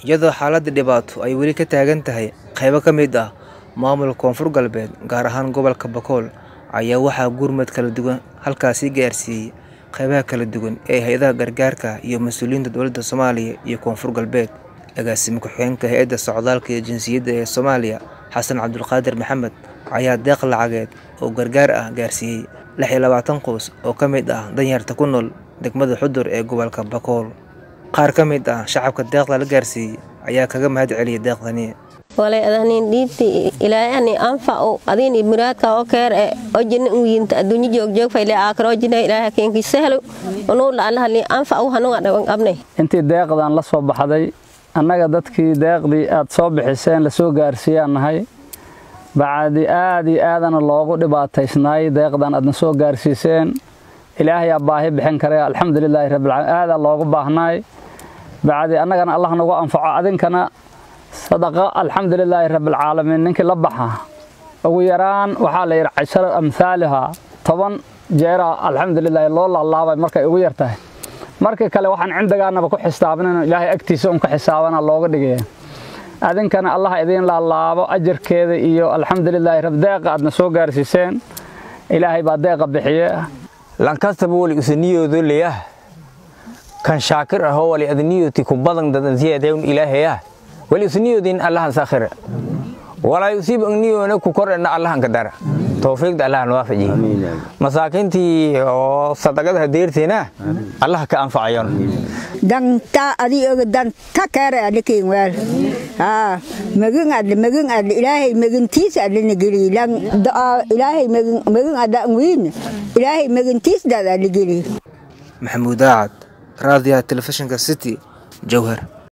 iyadoo xaaladda dhibaato ay weli ka taagan tahay qaybo ka mid ah maamulka koonfur galbeed gaar ahaan gobolka bakool ayaa waxaa gurmad kala duwan halkaasi gaarsiiyey qaybaha kala duwan ee hay-adaha gargaarka iyo mas-uuliyiinta dowladda soomaaliya iyo koonfur galbeed agaasime ku-xigeenka hay-adda socdaalka iyo jinsiyadda ee soomaaliya xasan cabdulqaadir maxamed ayaa deeq lacageed oo gargaar ah gaarsiiyey lix iyo labaatan qoys oo ka mid ah danyarta ku nool degmada xudur ee gobolka bakool qaar ka mid ah shacabka deeqda la gaarsiiyey ayaa kaga mahad celiyay deeqdani walay adanin dhiibti ilaahay ani anfaco adin muraadka oo keer e ojina uyinta adduunyo joogjoog fayle aakar ojina ilaahay keenki sahlo unuu laalaha ni anfaco hanuga dhawan qabnay intii deeqdan la soo baxday annaga dadkii deeqdii aad soo bixiseen lasoo gaarsiiyaan nahay bacadi aad iyo aadana loogu dhibaataysnaay deeqdan aadna soo gaarsiiseen ilaahayaa baahi bixin kare alxamdulilaahi rabbilcaalamiin aadaa loogu baahnaay bacdi annagana allah nagu anfaco adinkana sadaqa alxamdulilaahi rabbilcaalamiin ninkii la baxa ugu yaraan waxaa la yidhi cashara amhaaliha toban jeera alxamdulilaahi loo laalaabay markay ugu yar tahay markii kale waxaan cindigaanaba ku xisaabinayno ilaahay agtiisa un ka xisaabana looga dhigaya adinkana allah idiin laalaabo ajarkeeda iyo alxamdulilaahi rab deeqa aadna soo gaarsiiseen ilaahay baa deeqa bixiye lankastaba wali usaniyoodo leyah kan shaakir ahoo wali adniyoti ku badan dadansiyadewn ilaahayah wali usniyoodin allahan sakhira walay usib agniyoona ku korena allahan ka dara tawfiiqda allahan waafaji masaakiintii oo sadaqada deerteena allah ka anfacayon danta adi oga danta kare adikin wal ha magin adle magin adle ilaahay magintiis adle nigeli lang ilaahay magin magin ada ngwin ilaahay magintiis dad adle geli maxamuud daacad raadiyaha telefishinka city jowhar